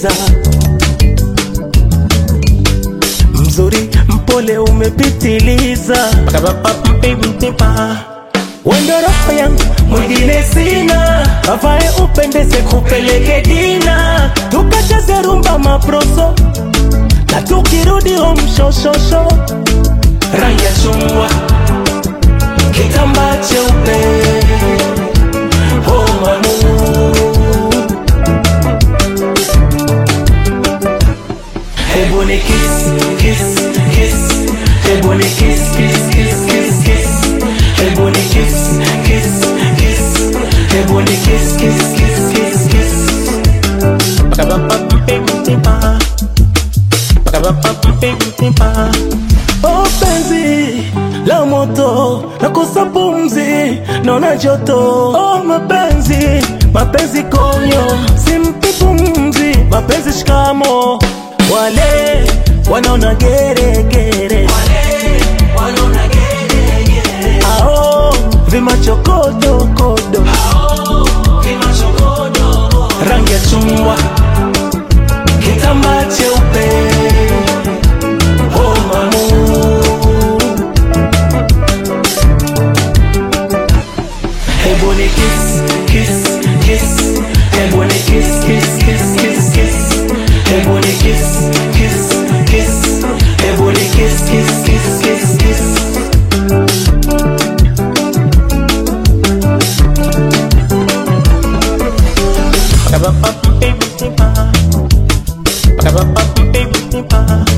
umependeza, mzuri mpole umepitiliza, wendo roho yangu mwingine sina, avae upendeze kupeleke dina, tukacheze rumba maproso na tukirudi home shoshosho, rangi ya chungwa kitambaa cheupe oh mamu Hebu ni kiss, kiss, kiss. Hebu ni kiss, kiss, kiss, kiss, kiss. Hebu ni kiss, kiss, kiss. Hebu ni kiss, kiss, kiss, kiss, kiss. Pakabapapipimpipa. Pakabapapipimpipa. Oh penzi la moto nakosa pumzi naona joto oh mapenzi mapenzi konyo simpi pumzi mapenzi shikamo wale wanaona geregere ao vimachokodokodo rangi ya chungwa kitambaa cheupe oh mamu Hebu ni kiss, kiss, kiss. Hebu ni kiss, kiss, kiss, kiss, kiss. Hebu ni kiss, kiss, kiss. Hebu ni kiss, kiss, kiss, kiss, kiss. Ba-da-ba-ba-ba-ba-ba. Ba-da-ba-ba-ba-ba-ba.